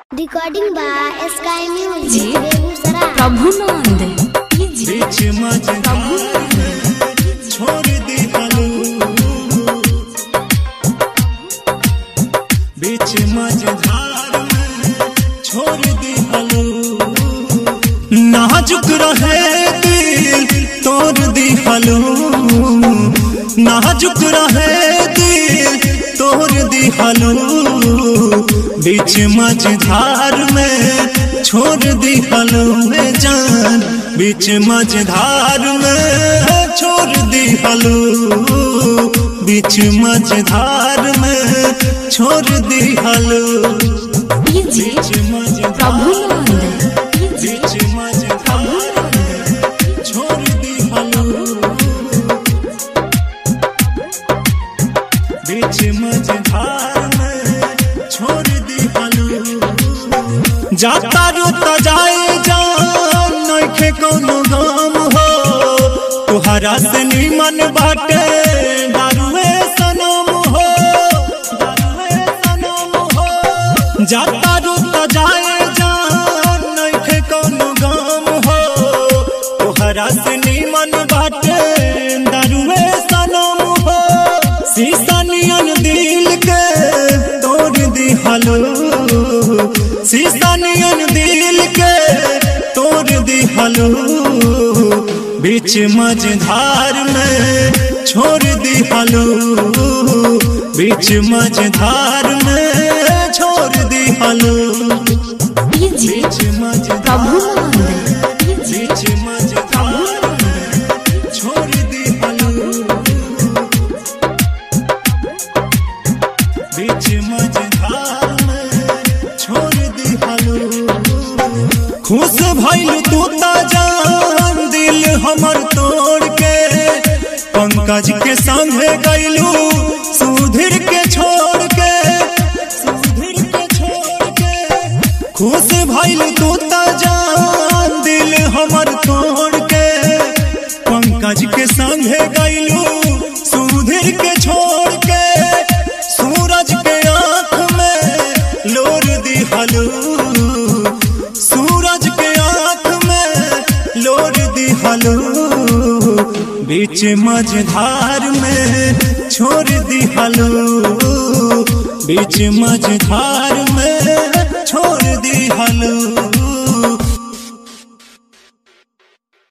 Recording by sky जी। Music Begusarai प्रभुनंद कीजिए बीच मझधार में छोड़ दी हलू बीच मझधार में छोड़ दी हलू नाजुक रहे दिल तोड़ दी हलू नाजुक रहे दिल तोड़ दी हलू बीच मझधार में छोड़ दी हलू में जान बीच मझधार में छोड़ दी हलू बीच मझधार में छोड़ दी हलू कीजिए बीच मझधार प्रभुनंद कीजिए बीच मझधार में छोड़ दी हलू बीच मझधार में छोड़ दी हलू जाता रोता जाए जान नइखे कोनो गम हो तुहरा से निमन बाटे दारुए सनम हो दारुए सनम हो जाता रोता जाए जान नइखे कोनो गम हो तुहरा से निमन बाटे दारुए सनम हो शीशा नियन दिल के तोड़ दी हलो शीशा नियन दिल के तोड़ दी हलो बीच मझधार में छोड़ दी हलो बीच मझधार में छोड़ दी हलो कीजिए बीच मझधार प्रभुनंद कीजिए बीच मझधार में छोड़ दी हलो बीच मझधार में छोड़ दी हलो खुश भइल तू ता जान दिल हमर तोड़ के पंकज के संगे गइलू सुधीर के छोड़ के सुधीर के छोड़ के खुश भइल तू ता जान दिल हमर तोड़ के पंकज के संगे गइलू सुधीर के छोड़ के सूरज के आंख में लोर दी हलू सूरज के आंख में लोर दी हलू बीच मझधार में छोड़ दी हलू बीच मझधार में छोड़ दी हलू